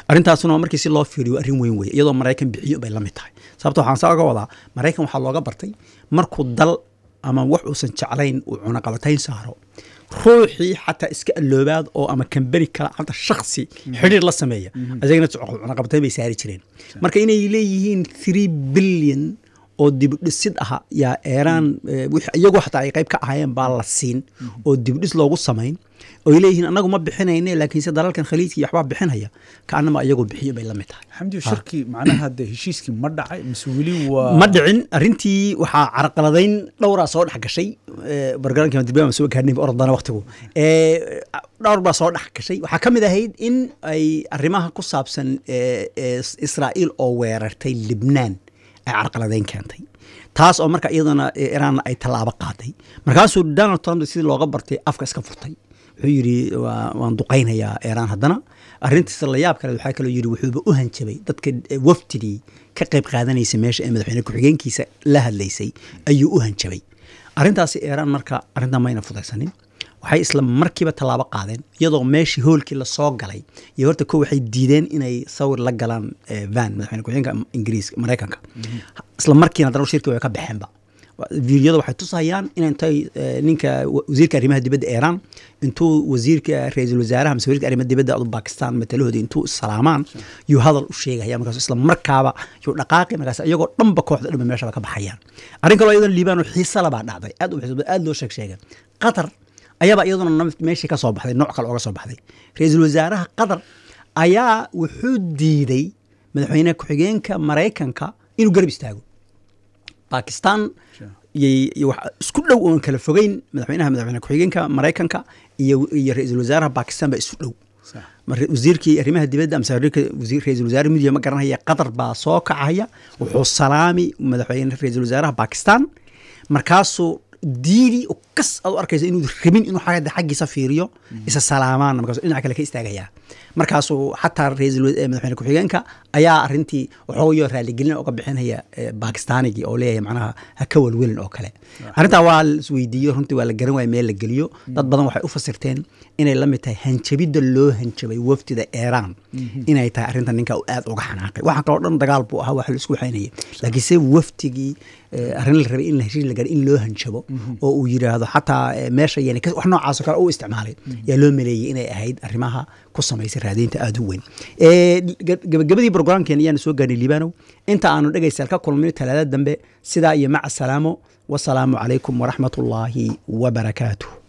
arrintaasuna waa markii si loo fiiriyo arrin weyn weeye iyadoo maraykan bixiyo bay la mid tahay sababto waxaan saa oga wadaa maraykan waxaa looga bartay markuu dal ama wax uusan jeclayn uu cunaqabatayn saaro ruuxii xataa iska alloobaad oo ama kambani kala hata shaksi xidhiir la sameeya isagana cunaqabatayn bay saari jireen marka inay leeyihiin three billion oo dibudhisid aha yaa eeraan iyagoo xataa ay qayb ka ahaayeen baa la siin oo dibudhis loogu samayn oy leeyihiin anagu ma bixinayne laakiinse dalalkan khaliijka iyo waxbaa bixinaya kaanama iyagoo bixiyo bay la mid tahay xamdi shirkii macnaha de heshiiskii ma dhacay mise weli waa ma dhicin arrintii waxaa carqaladayn dhowraa soo dhex gashay bargaraanka dirbiama soo gaarnay ordana waqtigu dhowr baa soo dhex gashay waxaa ka mid ahayd in ay arrimaha ku saabsan israa'iil oo weerartay libnaan ay carqaladayn keentay taas oo marka iyadana iraanna ay tallaabo qaaday markaasuu donald trump sidii looga bartay afka iska furtay wuxuu yidhi waan duqaynayaa iiraan haddana arrintiisa la yaab kale waxaa kaloo yidhi wuxuuba u hanjabay dadka wafdidii ka qayb qaadanaysa meesha ee madaxweyne ku-xigeenkiisa la hadlaysay ayuu u hanjabay arrintaasi iiraan marka arrintan mayna fudaysanin waxay isla markiiba tallaabo qaadeen iyadoo meeshii hoolkii lasoo galay iyo horta ko waxay diideen inay sawir la galaan van madaxweyne ku-xigeenka ingiriiska maraykanka isla markiina haddana shirkii way ka baxeenba fiidiyada waxay tusayaan in intay ninka wasiirka arrimaha dibadda iiraan intuu wasiirka ra-iisul wasaaraha mise wasiirka arrimaha dibadda adu bakistan matalahooda intuu salaamaan yuu hadal u sheegaya markaas isla markaaba yuu dhaqaaqi markaas iyagoo dhanba kooxda dhanba meeshaba ka baxayaan arrin kaloo iyadana liibaan oo xiisa labaa dhacday aad u xiisa aad loo sheeg sheegay qatar ayaaba iyaduna meeshii ka soo baxday nooc kale ooga soo baxday ra-iisul wasaaraha qatar ayaa wuxuu diiday madaxweyne ku-xigeenka maraykanka inuu garab istaago bakistan isku dhow oon kala fogeyn madaxweynaha madaxweyne ku-xigeenka maraykanka iyo iyo ra-iisul wasaaraha bakistan baa isu dhow wasiirkii arrimaha dibadda amse ra-isul wasaare midiya ma garanaya qatar baa soo kacaya wuxuu salaami madaxweyne ra-iisul wasaaraha bakistan markaasuu diidi oo kas aad u arkaysa inuu rabin inuu xagga xaggiisa fiiriyo isa salaamaan markaasuu dhinaca kale ka istaagayaa markaasuu xataa ra-iisul madaxweyne ku-xigeenka ayaa arrintii waxooyo raaligelin uga bixinaya bakistaanigii oo leeyahay macnaha ha ka welwelin oo kale arrintaa waa la isweydiiyo runtii waa la garan waaya meel la geliyo dad badan waxay u fasirteen inay la mid tahay hanjabidda loo hanjabay wafdida iiraan inay tahay arrinta ninka aad uga xanaaqay waxa kaloo dhan dagaal buu ahaa wax la isku waxaynayay laakiinse waftigii arrin la rabay in heshiis la gaaro in loo hanjabo oo uu yidhaahdo xataa meesha yani wax noocaasoo kale u isticmaalay yaa loo maleeyey inay ahayd arrimaha ku samaysay raadaynta aada u weyn gabagabadii brograamkeena ayaanu soo gaarnay liibanow inta aanu dhegaystaal ka kulmin talaada dambe sidaa iyo maca salaamo wasalaamu calaykum waraxmat ullaahi wabarakaatuh